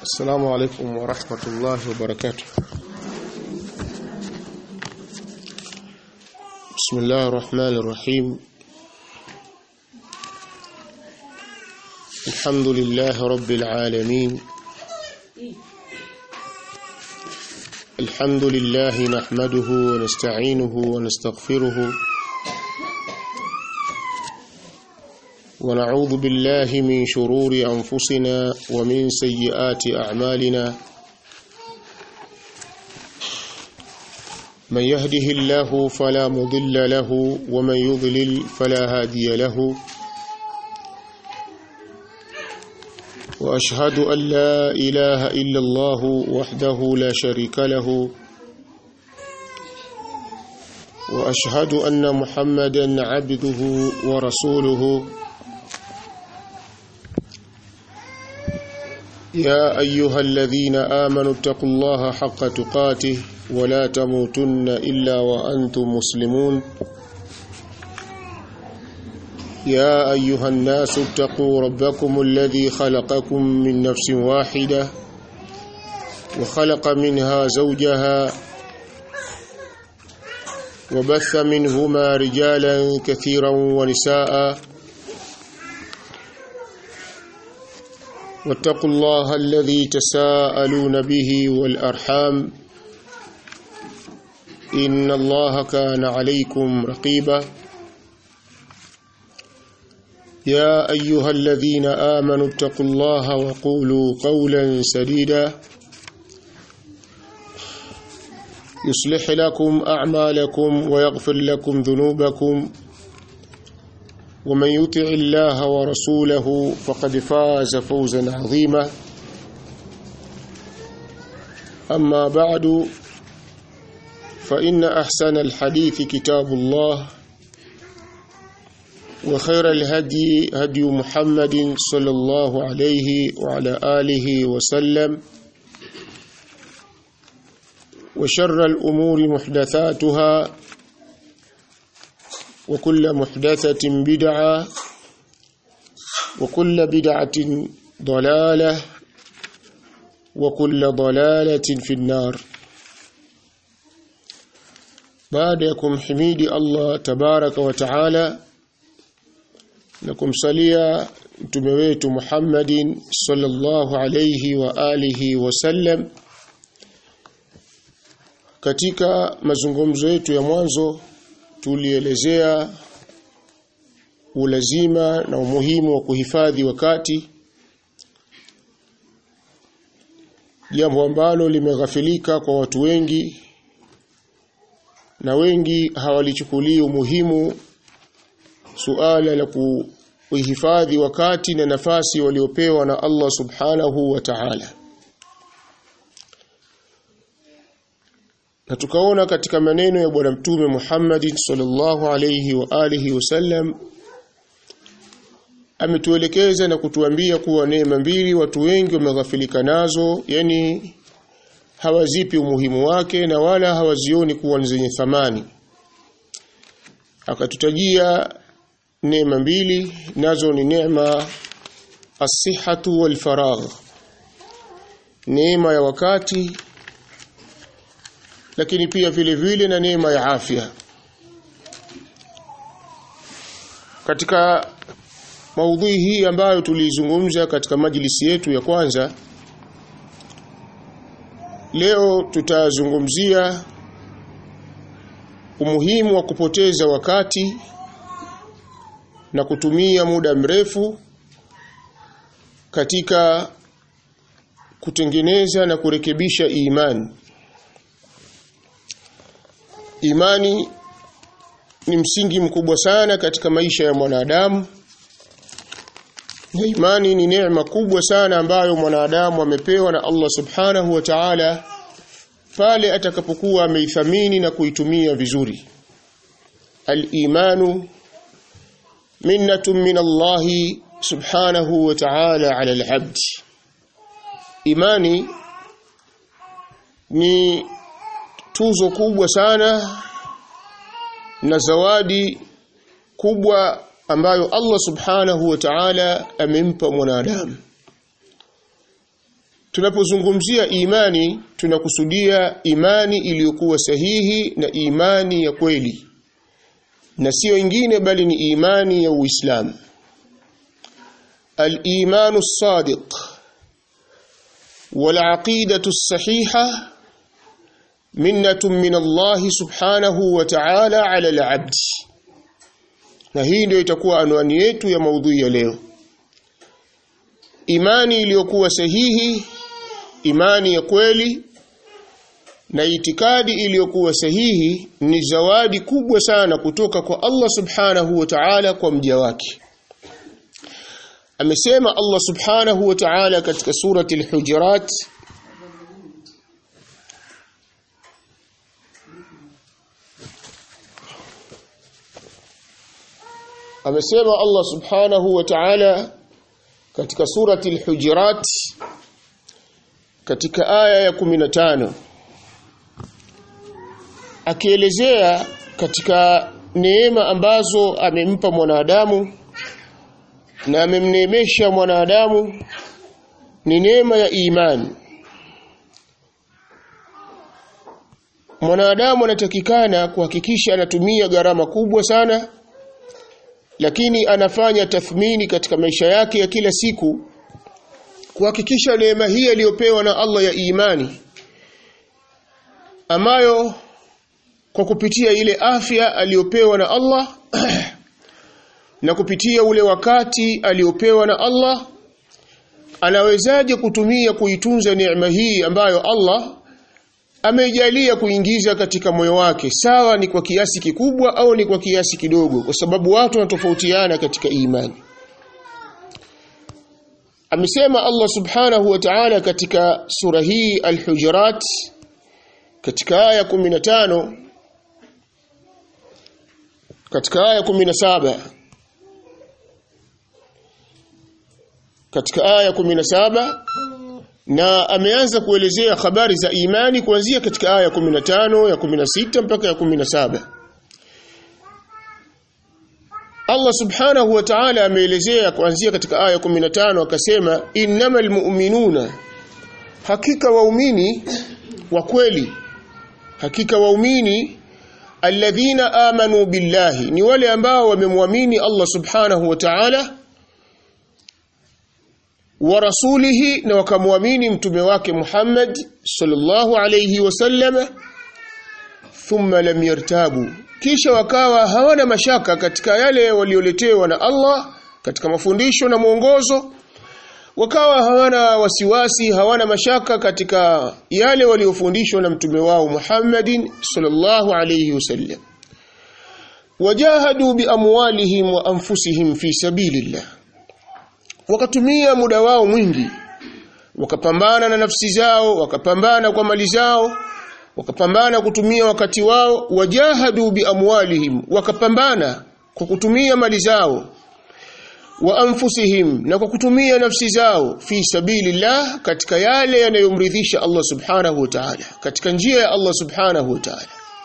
السلام عليكم ورحمة الله وبركاته بسم الله الرحمن الرحيم الحمد لله رب العالمين الحمد لله نحمده ونستعينه ونستغفره ونعوذ بالله من شرور أنفسنا ومن سيئات أعمالنا من يهده الله فلا مضل له ومن يضلل فلا هادي له وأشهد أن لا إله إلا الله وحده لا شريك له وأشهد أن محمدا عبده ورسوله يا أيها الذين آمنوا اتقوا الله حق تقاته ولا تموتن إلا وأنتم مسلمون يا أيها الناس اتقوا ربكم الذي خلقكم من نفس واحدة وخلق منها زوجها وبث منهما رجالا كثيرا ونساء واتقوا الله الذي تساءلون به والأرحام إن الله كان عليكم رقيبا يا أيها الذين آمنوا اتقوا الله وقولوا قولا سديدا يصلح لكم أعمالكم ويغفر لكم ذنوبكم ومن يطع الله ورسوله فقد فاز فوزا عظيما أما بعد فإن أحسن الحديث كتاب الله وخير الهدي هدي محمد صلى الله عليه وعلى آله وسلم وشر الأمور محدثاتها وكل محدثة بدعة وكل بدعة ضلالة وكل ضلالة في النار بعدكم حميد الله تبارك وتعالى نكمسليا mtume wetu Muhammadin sallallahu alayhi wa alihi wasallam katika mazungumzo yetu ya mwanzo tulielezea ulazima na umuhimu wa kuhifadhi wakati jambo ambalo limeghafilika kwa watu wengi na wengi hawalichukulii umuhimu suala la kuhifadhi wakati na nafasi waliopewa na Allah subhanahu wa ta'ala na tukaona katika maneno ya bwana mtume Muhammad sallallahu alayhi wa alihi wasallam ametuelekeza na kutuambia kuwa neema mbili watu wengi wameghafilika nazo yani hawazipi umuhimu wake na wala hawazioni kuwa ni zenye thamani akatutajia neema mbili nazo ni neema as-sihhatu wal faragh neema ya wakati lakini pia vile vile na neema ya afya katika maudhui hii ambayo tulizungumza katika majlisi yetu ya kwanza leo tutazungumzia umuhimu wa kupoteza wakati na kutumia muda mrefu katika kutengeneza na kurekebisha imani imani ni msingi mkubwa sana katika maisha ya mwanadamu na imani ni neema kubwa sana ambayo mwanadamu amepewa na Allah subhanahu wa ta'ala pale atakapokuwa ameithamini na kuitumia vizuri al-imanu minnatun min Allah subhanahu wa ta'ala ala al-abd imani ni tuzo kubwa sana na zawadi kubwa ambayo Allah subhanahu wa ta'ala amempa mwanadamu tunapozungumzia imani tunakusudia imani iliyokuwa sahihi na imani ya kweli na sio ingine bali ni imani ya Uislamu al-imanu as-sadiq wal-aqidatu as-sahiha minnatun min Allah subhanahu wa ta'ala 'ala al-'abd na hii ndio itakuwa anwani yetu ya maudhui ya leo imani iliyokuwa sahihi imani ya kweli na itikadi iliyokuwa sahihi ni zawadi kubwa sana kutoka kwa Allah subhanahu wa ta'ala kwa mja wake amesema Allah subhanahu wa ta'ala katika surati al-hujurat amesema Allah subhanahu wa ta'ala katika surati al-hujurat katika aya ya 15 akielezea katika neema ambazo amempa mwanadamu na amemneemesha mwanadamu ni neema ya imani mwanadamu anatakikana kuhakikisha anatumia gharama kubwa sana lakini anafanya tathmini katika maisha yake ya kila siku kuhakikisha neema hii aliyopewa na Allah ya imani ambayo kwa kupitia ile afya aliyopewa na Allah na kupitia ule wakati aliyopewa na Allah anawezaje kutumia kuitunza neema hii ambayo Allah amejalia kuingiza katika moyo wake sawa ni kwa kiasi kikubwa au ni kwa kiasi kidogo kwa sababu watu wanatofautiana katika imani amesema Allah subhanahu wa ta'ala katika sura hii al-hujurat katika aya 15 katika aya 17 katika aya 17 na ameanza kuelezea habari za imani kuanzia katika aya 15 ya 16 mpaka ya 17 Allah subhanahu wa ta'ala ameelezea kuanzia katika aya 15 akasema innamal mu'minuna hakika waumini wa kweli hakika waumini alladhina amanu billahi ni wale ambao wamemwamini Allah subhanahu wa ta'ala wa rasulihi na wakamwamini mtume wake Muhammad sallallahu alayhi wasallam thumma lam yartabu kisha wakawa hawana mashaka katika yale walioletewa na Allah katika mafundisho na mwongozo wakawa hawana wasiwasi hawana mashaka katika yale waliofundishwa na mtume wao Muhammadin sallallahu alayhi wasallam wajahadu biamwalihim wa anfusihim fi sabilillah wakatumia muda wao mwingi wakapambana na nafsi zao wakapambana kwa mali zao wakapambana kutumia wakati wao wajahadu biamwalihim wakapambana kwa kutumia mali zao wa anfusihim na kwa kutumia nafsi zao fi sabilillah katika yale yanayomridhisha Allah subhanahu wa ta'ala katika njia ya Allah subhanahu wa ta'ala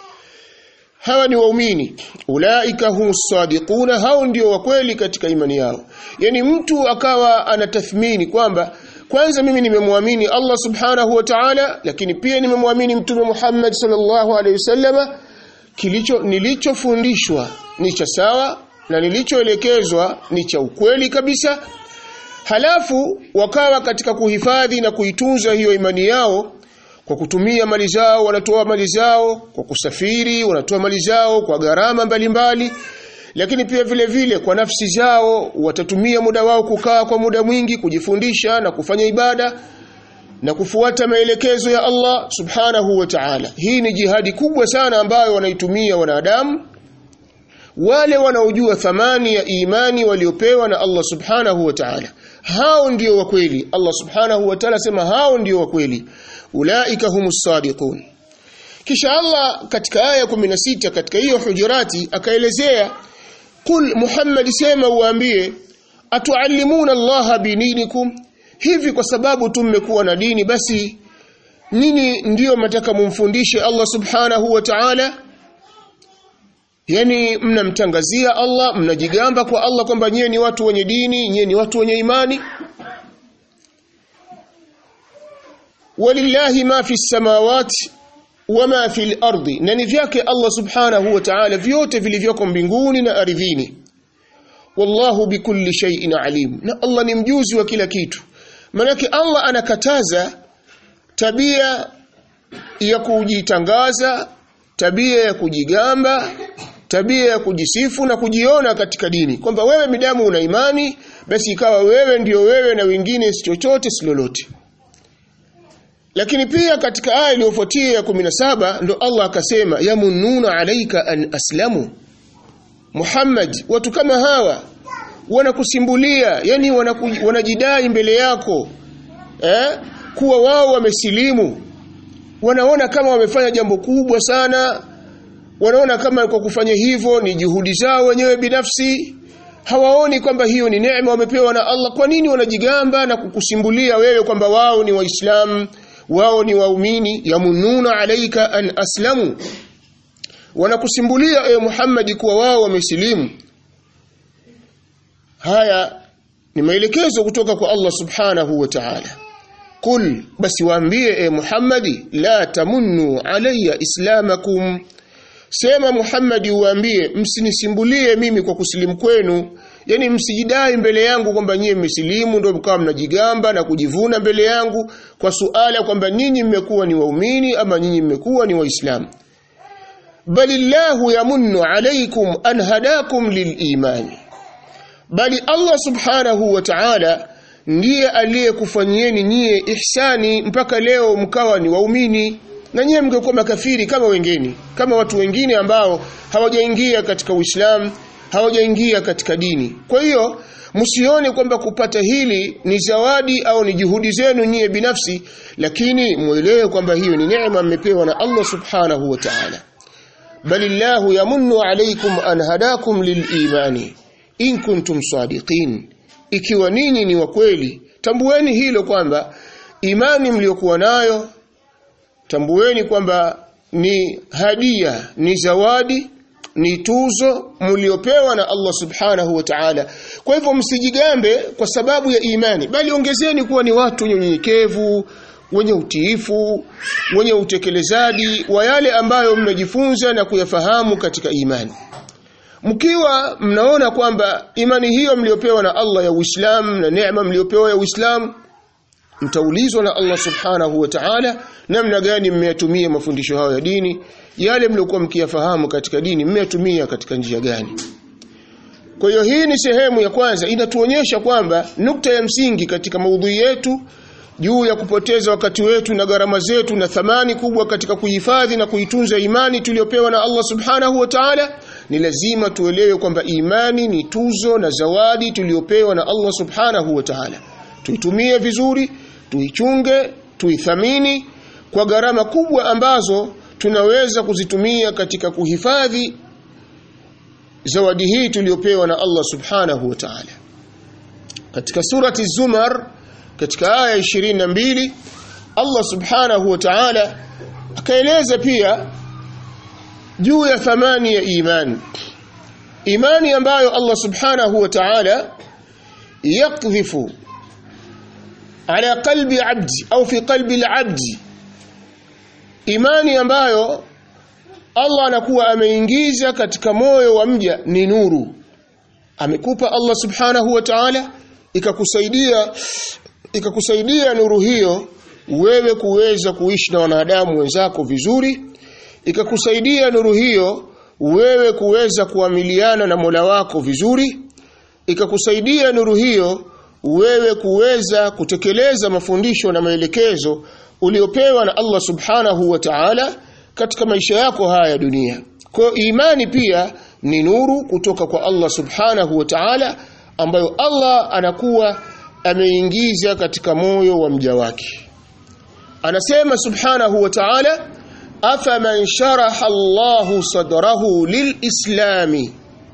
hawa ni waumini ulaika humus sadiquna hao ndio wa kweli katika imani yao yani mtu akawa anatathmini kwamba kwanza mimi nimemwamini Allah subhanahu wa ta'ala lakini pia nimemwamini mtume Muhammad sallallahu alaihi wasallama kilicho nilichofundishwa ni cha sawa na nilichoelekezwa ni cha ukweli kabisa halafu wakawa katika kuhifadhi na kuitunza hiyo imani yao kwa kutumia mali zao wanatoa mali zao kwa kusafiri wanatoa mali zao kwa gharama mbalimbali lakini pia vile vile kwa nafsi zao watatumia muda wao kukaa kwa muda mwingi kujifundisha na kufanya ibada na kufuata maelekezo ya Allah subhanahu wa ta'ala hii ni jihadi kubwa sana ambayo wanaitumia wanadamu wale wanaojua thamani ya imani waliopewa na Allah subhanahu wa ta'ala hao ndio wa kweli Allah subhanahu wa ta'ala sema hao ndio wa kweli ulaika humus sadiqun kisha Allah katika aya 16 katika hiyo hujurati akaelezea kul Muhammad sema uambie atuallimuna Allah bininikum hivi kwa sababu tumekuwa na dini basi nini ndiyo mtaka mumfundishe Allah subhanahu wa ta'ala yani mnamtangazia Allah mnajigamba kwa Allah kwamba nyie ni watu wenye dini nyie ni watu wenye imani walillahi ma fi samawati wama fi al-ardi na ni vyake Allah subhanahu wa ta'ala vyote vilivyoko mbinguni na ardhini wallahu bikulli shay'in alim na Allah ni mjuzi wa kila kitu manake Allah anakataza tabia ya kujitangaza tabia ya kujigamba tabia ya kujisifu na kujiona katika dini kwamba wewe midamu una imani basi ikawa wewe ndio wewe na wengine si chochote si lolote lakini pia katika aya iliyofuatia ya 17 ndo Allah akasema yamununa alaika an aslamu Muhammad watu kama hawa wanakusimbulia yani wanaku, wanajidai mbele yako eh kuwa wao wamesilimu wanaona kama wamefanya jambo kubwa sana wanaona kama kwa kufanya hivyo ni juhudi zao wenyewe binafsi hawaoni kwamba hiyo ni neema wamepewa na Allah kwa nini wanajigamba na kukusimbulia wewe kwamba wao ni waislamu wao ni waumini yamununa alaika an aslamu wanakusimbulia ewe Muhammad kuwa wao wamesilimu haya ni maelekezo kutoka kwa Allah subhanahu wa ta'ala kul basi waambie e Muhammadi la tamunnu alayya islamakum sema Muhammadi uambie msinisimbulie mimi kwa kusilimu kwenu yani msijidai mbele yangu kwamba nyie mmesilimu ndio mkawa mnajigamba na kujivuna mbele yangu kwa suala kwamba nyinyi mmekuwa ni waumini ama nyinyi mmekuwa ni waislamu balillahu yamunnu alaykum an hadakum lilimani bali Allah subhanahu wa ta'ala ndiye aliyekufanyieni nyie ihsani mpaka leo mkawa ni waumini na nyie mngekuwa makafiri kama wengine kama watu wengine ambao hawajaingia katika Uislamu hawajaingia katika dini kwa hiyo msione kwamba kupata hili ni zawadi au ni juhudi zenu nyie binafsi lakini muelewe kwamba hiyo ni neema mmepewa na Allah subhanahu wa ta'ala balillahu yamunnu alaykum an hadakum lilimani in kuntum sadiqin ikiwa ninyi ni wa kweli tambueni hilo kwamba imani mliokuwa nayo tambueni kwamba ni hadia ni zawadi ni tuzo mliopewa na Allah subhanahu wa ta'ala kwa hivyo msijigambe kwa sababu ya imani bali ongezeni kuwa ni watu wenyenyekevu wenye utiifu wenye utekelezaji wa yale ambayo mmejifunza na kuyafahamu katika imani mkiwa mnaona kwamba imani hiyo mliopewa na Allah ya Uislamu na neema mliopewa ya Uislamu mtaulizwa na Allah subhanahu wa ta'ala namna gani mmeyatumia mafundisho hayo ya dini yale mliokuwa mkiyafahamu katika dini mmeyatumia katika njia gani kwa hiyo hii ni sehemu ya kwanza inatuonyesha kwamba nukta ya msingi katika maudhui yetu juu ya kupoteza wakati wetu na gharama zetu na thamani kubwa katika kuhifadhi na kuitunza imani tuliyopewa na Allah subhanahu wa ta'ala ni lazima tuelewe kwamba imani ni tuzo na zawadi tuliyopewa na Allah subhanahu wa ta'ala tuitumie vizuri tuichunge tuithamini kwa gharama kubwa ambazo tunaweza kuzitumia katika kuhifadhi zawadi hii tuliyopewa na Allah subhanahu wa ta'ala katika surati Zumar katika aya 22 Allah subhanahu wa ta'ala akaeleza pia juu ya thamani ya imani imani ambayo Allah subhanahu wa ta'ala yakdhifu ala qalbi abdi au fi qalbi al-abdi imani ambayo Allah anakuwa ameingiza katika moyo wa mja ni nuru amekupa Allah subhanahu wa ta'ala ikakusaidia ikakusaidia nuru hiyo wewe kuweza kuishi na wanadamu wenzako vizuri ikakusaidia nuru hiyo wewe kuweza kuamiliana na Mola wako vizuri ikakusaidia nuru hiyo wewe kuweza kutekeleza mafundisho na maelekezo uliopewa na Allah subhanahu wa ta'ala katika maisha yako haya dunia kwa imani pia ni nuru kutoka kwa Allah subhanahu wa ta'ala ambayo Allah anakuwa ameingiza katika moyo wa mja wake anasema subhanahu wa ta'ala afaman sharaha Allahu sadrahu lilislami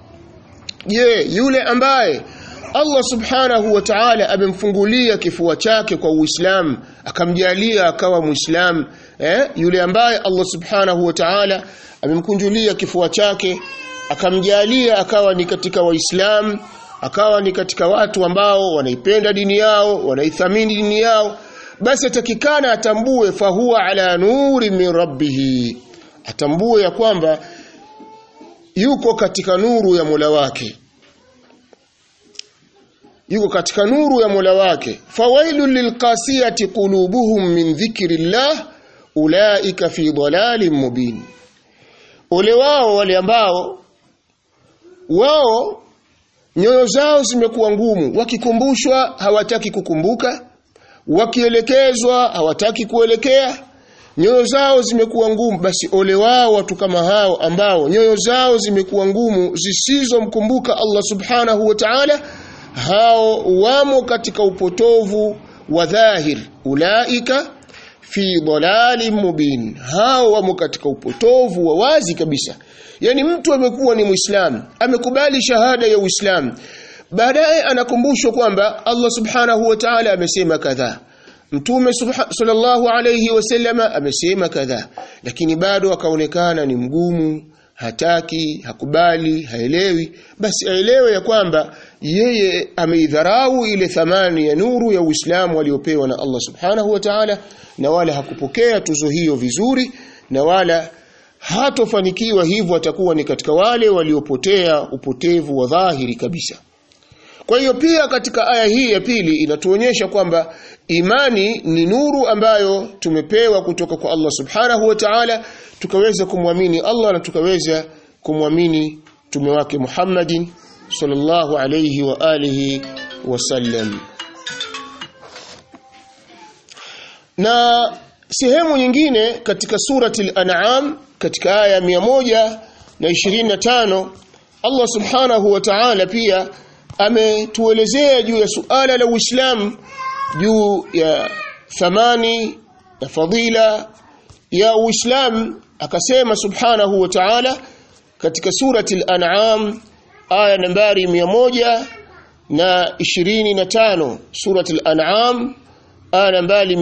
je yule ambaye Allah subhanahu wa ta'ala amemfungulia kifua chake kwa Uislamu akamjalia akawa Muislamu eh yule ambaye Allah subhanahu wa ta'ala amemkunjulia kifua chake akamjalia akawa ni katika Waislamu akawa ni katika watu ambao wanaipenda dini yao wanaithamini dini yao basi atakikana atambue fahuwa ala nuri min rabbih atambue ya kwamba yuko katika nuru ya Mola wake yuko katika nuru ya Mola wake fawailul lilqasiyati qulubuhum min dhikrillah ulaika fi dhalalin mubin ole wao wale ambao wao nyoyo zao zimekuwa ngumu wakikumbushwa hawataki kukumbuka wakielekezwa hawataki kuelekea nyoyo zao zimekuwa ngumu basi ole wao watu kama hao ambao nyoyo zao zimekuwa ngumu zisizomkumbuka Allah subhanahu wa ta'ala hao wamo katika upotovu wa dhahir ulaika fi dhalalin mubin hao wamo katika upotovu wa wazi kabisa yani mtu amekuwa ni muislamu amekubali shahada ya uislamu baadaye anakumbushwa kwamba Allah subhanahu wa ta'ala amesema kadhaa Mtume sallallahu alayhi wasallama amesema kadhaa lakini bado akaonekana ni mgumu hataki hakubali haelewi basi aelewe ya kwamba yeye ameidharau ile thamani ya nuru ya Uislamu aliyopewa na Allah subhanahu wa ta'ala na wala hakupokea tuzo hiyo vizuri na wala hatofanikiwa hivyo atakuwa ni katika wale waliopotea upotevu wa dhahiri kabisa kwa hiyo pia katika aya hii ya pili inatuonyesha kwamba imani ni nuru ambayo tumepewa kutoka kwa Allah Subhanahu wa Ta'ala tukaweza kumwamini Allah na tukaweza kumwamini mtume wake Muhammadin sallallahu alayhi wa alihi wasallam na sehemu nyingine katika surati al-an'am katika aya 125 Allah Subhanahu wa Ta'ala pia ametuelezea juu ya suala la Uislamu juu ya thamani ya fadila ya Uislamu akasema subhanahu wa ta'ala katika surati al-an'am aya nambari 100 na 25 surati al-an'am aya nambari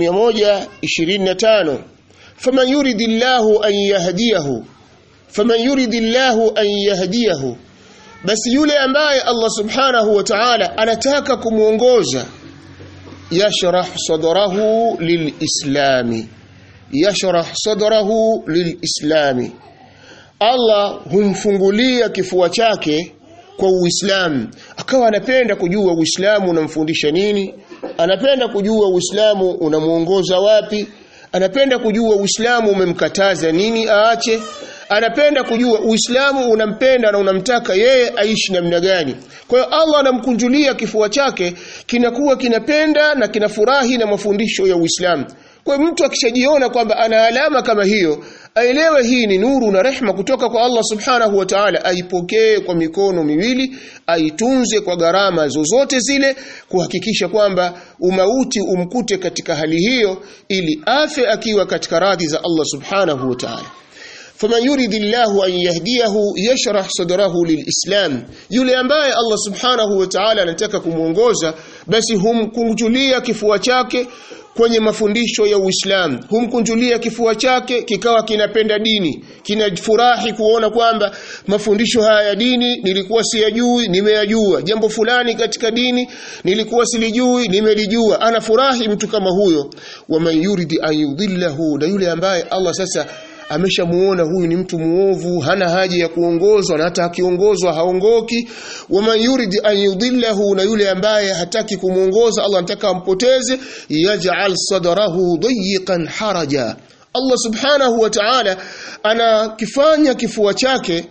125 faman yuridillahu an yahdiyahu faman yuridillahu an yahdiyahu basi yule ambaye Allah subhanahu wa ta'ala anataka kumuongoza yashrah sadrahu lilislami yashrah sadrahu lilislami Allah humfungulia kifua chake kwa Uislamu akawa anapenda kujua Uislamu unamfundisha nini anapenda kujua Uislamu unamuongoza wapi anapenda kujua Uislamu umemkataza nini aache anapenda kujua Uislamu unampenda na unamtaka yeye aishi namna gani. Kwa hiyo Allah anamkunjulia kifua chake kinakuwa kinapenda na kinafurahi na mafundisho ya Uislamu. Kwa hiyo mtu akishajiona kwamba ana alama kama hiyo, aelewe hii ni nuru na rehma kutoka kwa Allah Subhanahu wa Ta'ala, aipokee kwa mikono miwili, aitunze kwa gharama zozote zile, kuhakikisha kwamba umauti umkute katika hali hiyo, ili afe akiwa katika radhi za Allah Subhanahu wa Ta'ala. faman yuridillahu an yahdiyahu yashrah sadrahu lilislam yule ambaye Allah subhanahu wa ta'ala anataka kumuongoza basi humkunjulia kifua chake kwenye mafundisho ya Uislamu humkunjulia kifua chake kikawa kinapenda dini kinafurahi kuona kwamba mafundisho haya ya dini nilikuwa siyajui nimeyajua jambo fulani katika dini nilikuwa silijui nimelijua anafurahi mtu kama huyo waman yuridi an yudhillahu na yule ambaye Allah sasa ameshamuona huyu ni mtu muovu hana haja ya kuongozwa na hata akiongozwa haongoki waman yurid an yudillahu na yule ambaye hataki kumuongoza Allah anataka ampoteze yaj'al sadrahu dayiqan haraja Allah subhanahu wa ta'ala anakifanya kifua chake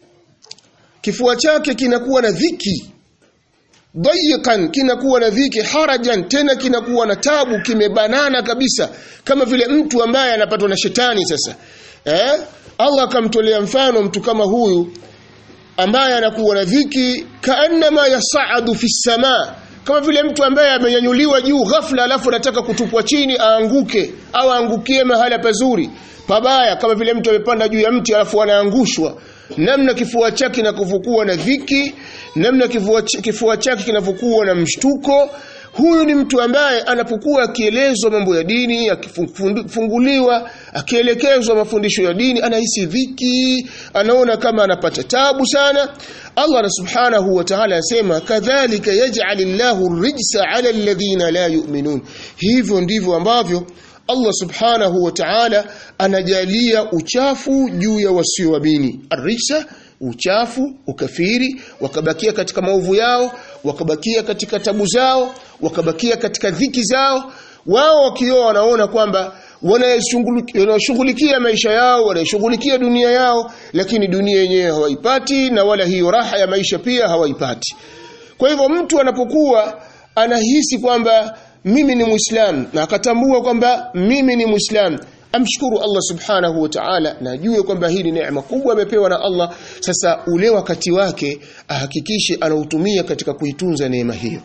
kifua chake kinakuwa na dhiki dayiqan kinakuwa na dhiki harajan tena kinakuwa na tabu kimebanana kabisa kama vile mtu ambaye anapatwa na shetani sasa eh Allah akamtolea mfano mtu kama huyu ambaye anakuwa na dhiki kaannama yasaadu fi samaa kama vile mtu ambaye amenyanyuliwa juu ghafla alafu anataka kutupwa chini aanguke au aangukie mahala pazuri pabaya kama vile mtu amepanda juu ya mti alafu anaangushwa namna kifua chake kinavyokuwa na dhiki namna kifua, kifua chake kinavyokuwa na mshtuko huyu ni mtu ambaye anapokuwa akielezwa mambo ya dini akifunguliwa akielekezwa mafundisho ya dini anahisi dhiki anaona kama anapata tabu sana Allah subhanahu wa ta'ala anasema kadhalika yaj'alillahu rijsa 'ala alladhina la yu'minun hivyo ndivyo ambavyo Allah subhanahu wa ta'ala anajalia uchafu juu ya wasioamini arisa uchafu ukafiri wakabakia katika maovu yao wakabakia katika tabu zao wakabakia katika dhiki zao wao wakioa wanaona kwamba wanashughulikia maisha yao wanashughulikia dunia yao lakini dunia yenyewe hawaipati na wala hiyo raha ya maisha pia hawaipati kwa hivyo mtu anapokuwa anahisi kwamba mimi ni muislam na akatambua kwamba mimi ni muislam amshukuru Allah subhanahu wa ta'ala na ajue kwamba hii ni neema kubwa amepewa na Allah sasa ule wakati wake ahakikishe anautumia katika kuitunza neema hiyo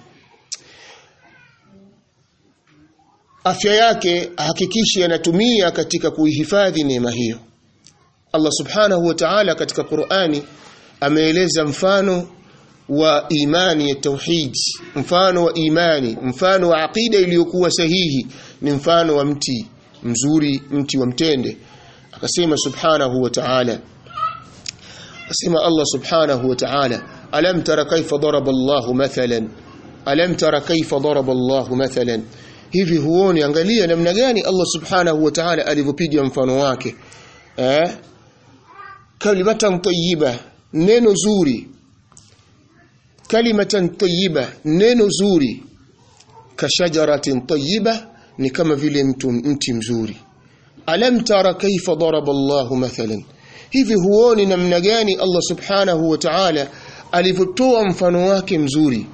afya yake ahakikishe anatumia katika kuihifadhi neema hiyo Allah subhanahu wa ta'ala katika Qur'ani ameeleza mfano wa imani ya tauhid mfano wa imani mfano wa aqida iliyokuwa sahihi ni mfano wa mti mzuri mti wa mtende akasema subhanahu wa ta'ala akasema Allah subhanahu wa ta'ala alam tara kaifa daraba Allahu mathalan alam tara kaifa daraba Allahu mathalan hivi huoni angalia namna gani Allah subhanahu wa ta'ala alivyopiga mfano wake eh kalimatan tayyiba neno zuri kalimatan tayyiba neno zuri kashajaratin tayyiba ni kama vile mtu mti mzuri alam tara kaifa daraba Allah mathalan hivi huoni namna gani Allah subhanahu wa ta'ala alivyotoa mfano wake mzuri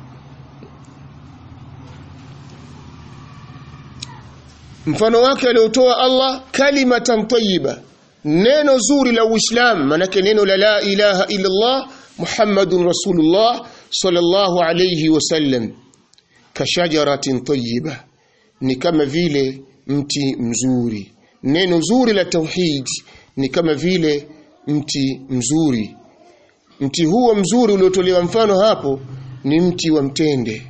mfano wake aliotoa Allah kalimatan tayyiba neno zuri la Uislamu manake neno la la ilaha illa Allah Muhammadun Rasulullah sallallahu alayhi wasallam kashajaratin tayyiba ni kama vile mti mzuri neno zuri la tauhid ni kama vile mti mzuri mti huo mzuri uliotolewa mfano hapo ni mti wa mtende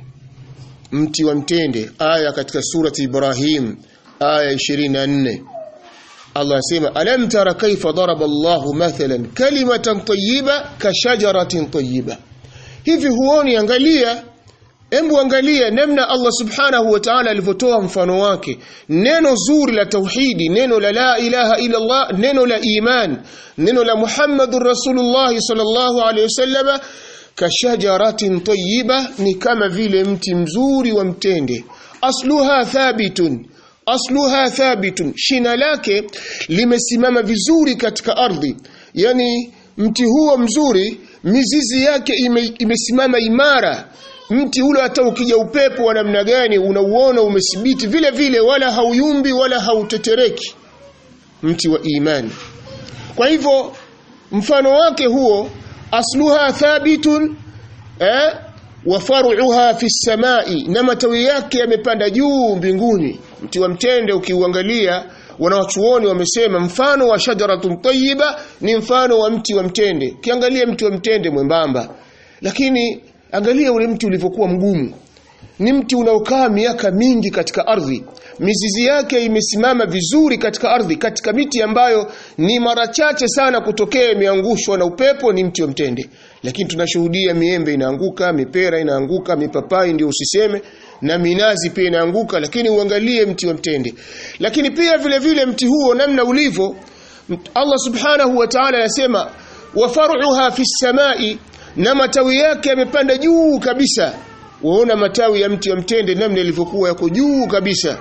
mti wa mtende aya katika surati Ibrahim aya 24 Allah asema alam tara kaifa daraba Allahu mathalan kalimatan tayyiba kashajaratin tayyiba hivi huoni angalia Embu angalia namna Allah subhanahu wa ta'ala alivyotoa mfano wake neno zuri la tauhidi neno la la ilaha illa Allah neno la iman neno la Muhammadur Rasulullah sallallahu alayhi wasallam kashajaratin tayyiba ni kama vile mti mzuri wa mtende asluha thabitun asluha thabitun shina lake limesimama vizuri katika ardhi yani mti huo mzuri mizizi yake ime, imesimama imara mti ule hata ukija upepo wa namna gani unauona umethibiti vile vile wala hauyumbi wala hautetereki mti wa imani kwa hivyo mfano wake huo asluha thabitun eh wa far'uha fi samai na matawi yake yamepanda juu mbinguni mti wa mtende ukiuangalia wanawachuoni wamesema mfano wa shajaratun tayyiba ni mfano wa mti wa mtende kiangalia mti wa mtende mwembamba lakini angalia ule mti ulivyokuwa mgumu ni mti unaokaa miaka mingi katika ardhi mizizi yake imesimama vizuri katika ardhi katika miti ambayo ni mara chache sana kutokea imeangushwa na upepo ni mti wa mtende lakini tunashuhudia miembe inaanguka mipera inaanguka mipapai ndio usiseme na minazi pia inaanguka lakini uangalie mti wa mtende lakini pia vile vile mti huo namna ulivyo Allah subhanahu wa ta'ala anasema wa far'uha fi samai na matawi yake yamepanda juu kabisa waona matawi ya mti wa mtende namna ilivyokuwa yako juu kabisa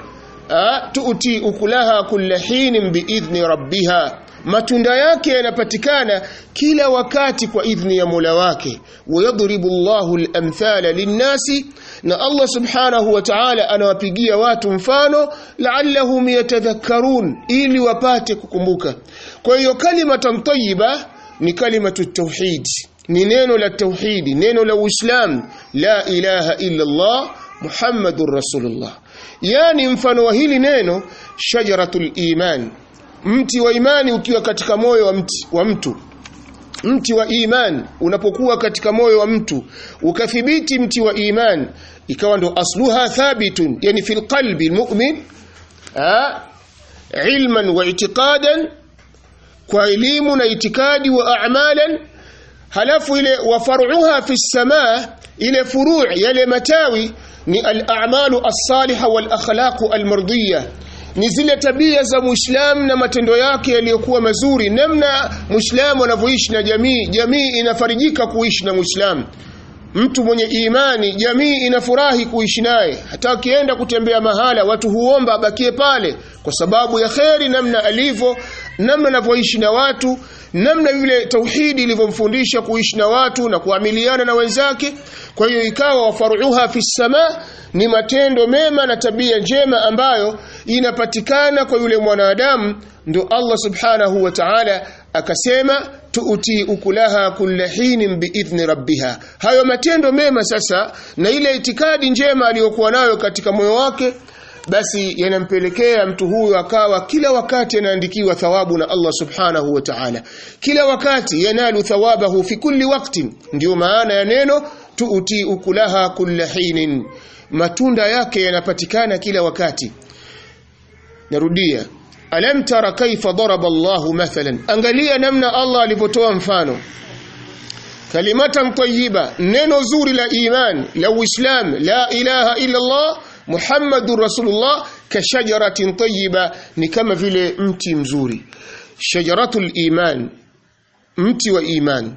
tuuti ukulaha kulla hinin biidhni rabbiha matunda yake yanapatikana kila wakati kwa idhni ya Mola wake wayadribu Allahu al-amthala lin-nasi na Allah subhanahu wa ta'ala anawapigia watu mfano la'allahum yatadhakkarun ili wapate kukumbuka kwa hiyo kalima tayyiba ni kalimatu tauhid ni neno la tauhidi neno la uislamu la ilaha illa Allah Muhammadur Rasulullah yani mfano wa hili neno shajaratul iman mti wa imani ukiwa katika moyo wa mti wa mtu mti wa iman unapokuwa katika moyo wa mtu ukathibiti mti wa iman ikawa ndo asluha thabitun yani fil qalbi almu'min ilman wa i'tiqadan kwa elimu na itikadi wa a'malan halafu ile wa far'uha fi samaa ile furu' yale matawi ni al-a'malu as-salihah wal akhlaq al-mardiyah ni zile tabia za muislam na matendo yake yaliyokuwa mazuri namna muislamu anavyoishi na jamii jamii inafarijika kuishi na muislamu mtu mwenye imani jamii inafurahi kuishi naye hata akienda kutembea mahala watu huomba abakie pale kwa sababu ya kheri namna alivyo namna anavyoishi na watu namna vile tauhidi ilivyomfundisha kuishi na watu na kuamiliana na wenzake kwa hiyo ikawa wafaruha fi sama ni matendo mema na tabia njema ambayo inapatikana kwa yule mwanadamu ndo Allah subhanahu wa ta'ala akasema tuuti ukulaha kulla hinin biidhni rabbiha hayo matendo mema sasa na ile itikadi njema aliyokuwa nayo katika moyo wake basi yanampelekea mtu huyo akawa kila wakati anaandikiwa thawabu na Allah subhanahu wa ta'ala kila wakati yanalu thawabahu fi kulli waqtin ndio maana ya neno tuuti ukulaha kulla hinin matunda yake yanapatikana kila wakati narudia alam tara kaifa daraba Allahu mathalan angalia namna Allah alivyotoa mfano kalimatan tayyiba neno zuri la iman la uislam la ilaha illa Allah Muhammadur Rasulullah kashajaratin tayyiba ni kama vile mti mzuri shajaratul iman mti wa iman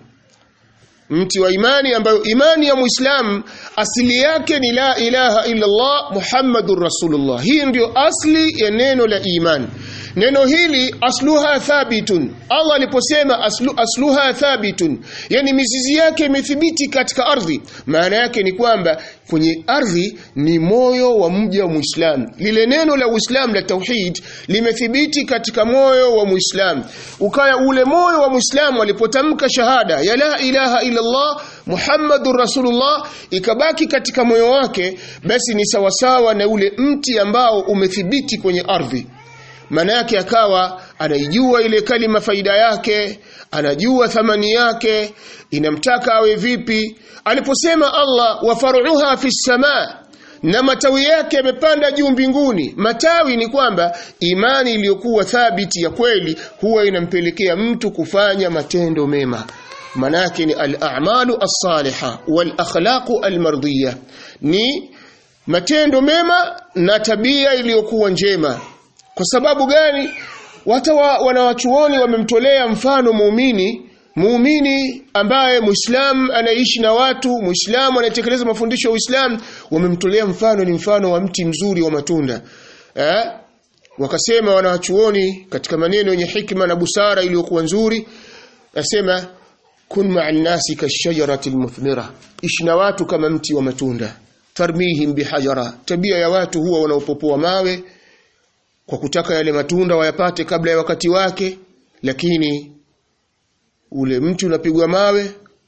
mti wa imani ambayo imani ya muislam asili yake ni la ilaha illa Allah Muhammadur Rasulullah hii ndio asli ya neno la iman neno hili asluha thabitun Allah aliposema aslu, asluha thabitun yani mizizi yake imethibiti katika ardhi maana yake ni kwamba kwenye ardhi ni moyo wa mja wa Muislam lile neno la Uislam la tauhid limethibiti katika moyo wa Muislam ukaya ule moyo wa Muislam alipotamka shahada ya la ilaha illa Allah Muhammadur Rasulullah ikabaki katika moyo wake basi ni sawasawa na ule mti ambao umethibiti kwenye ardhi maana yake akawa anaijua ile kalima faida yake anajua thamani yake inamtaka awe vipi aliposema Allah wa faruha fi samaa na matawi yake yamepanda juu mbinguni matawi ni kwamba imani iliyokuwa thabiti ya kweli huwa inampelekea mtu kufanya matendo mema manake ni al-a'malu as-saliha wal akhlaqu al-mardiyya ni matendo mema na tabia iliyokuwa njema kwa sababu gani wata wa, wanawachuoni wamemtolea mfano muumini muumini ambaye muislam anaishi na watu muislamu anayetekeleza mafundisho ya Uislamu wamemtolea mfano ni mfano wa mti mzuri wa matunda eh? wakasema wanawachuoni katika maneno yenye hikma na busara iliyokuwa nzuri nasema kun ma'an nasi kashajarati almuthmira ishi na watu kama mti wa matunda tarmihim bihajara tabia ya watu huwa wanaopopoa mawe kwa kutaka yale matunda wayapate kabla ya wakati wake lakini ule mti unapigwa mawe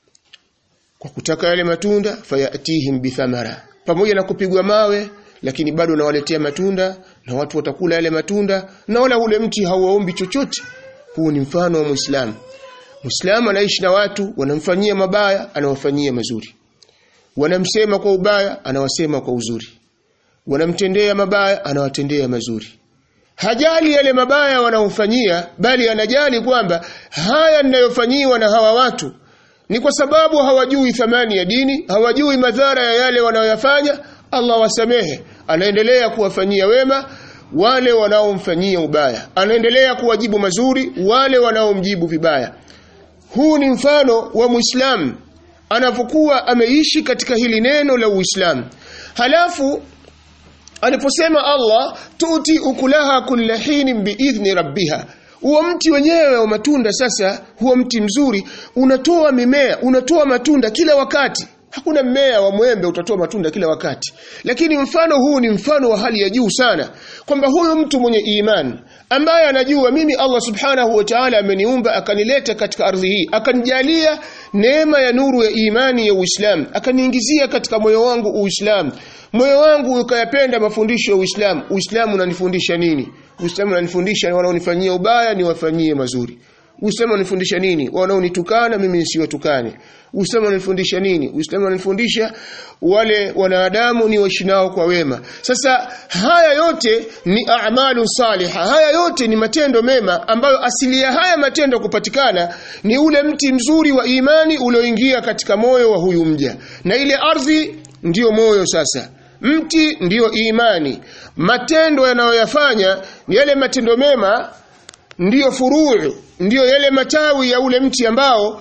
kwa kutaka yale matunda fayatihim bithamara pamoja na kupigwa mawe lakini bado nawaletea matunda na watu watakula yale matunda na wala ule mti hauwaombi chochote huu ni mfano wa muislamu muislamu anaishi na watu wanamfanyia mabaya anawafanyia mazuri wanamsema kwa ubaya anawasema kwa uzuri wanamtendea mabaya anawatendea mazuri hajali yale mabaya wanaofanyia bali anajali kwamba haya ninayofanyiwa na hawa watu ni kwa sababu hawajui thamani ya dini hawajui madhara ya yale wanayoyafanya Allah wasamehe anaendelea kuwafanyia wema wale wanaomfanyia ubaya anaendelea kuwajibu mazuri wale wanaomjibu vibaya huu ni mfano wa muislamu anapokuwa ameishi katika hili neno la uislamu halafu aliposema Allah tuti ukulaha kulla hinin biidhni rabbiha huo mti wenyewe wa matunda sasa huo mti mzuri unatoa mimea unatoa matunda kila wakati hakuna mmea wa mwembe utatoa matunda kila wakati lakini mfano huu ni mfano wa hali ya juu sana kwamba huyu mtu mwenye imani ambaye anajua mimi Allah subhanahu wa ta'ala ameniumba akanileta katika ardhi hii akanijalia neema ya nuru ya imani ya Uislamu akaniingizia katika moyo wangu Uislamu moyo wangu ukayapenda mafundisho ya Uislamu Uislamu unanifundisha nini Uislamu unanifundisha wanaonifanyia ubaya niwafanyie mazuri Uislamu unanifundisha nini? Wanaonitukana mimi nisiwatukane. Uislamu unanifundisha nini? Uislamu unanifundisha wale wanadamu ni waishi nao kwa wema. Sasa haya yote ni a'malu saliha. Haya yote ni matendo mema ambayo asili ya haya matendo kupatikana ni ule mti mzuri wa imani ulioingia katika moyo wa huyu mja. Na ile ardhi ndiyo moyo sasa. Mti ndiyo imani. Matendo yanayoyafanya yale matendo mema ndiyo furuu, ndiyo yale matawi ya ule mti ambao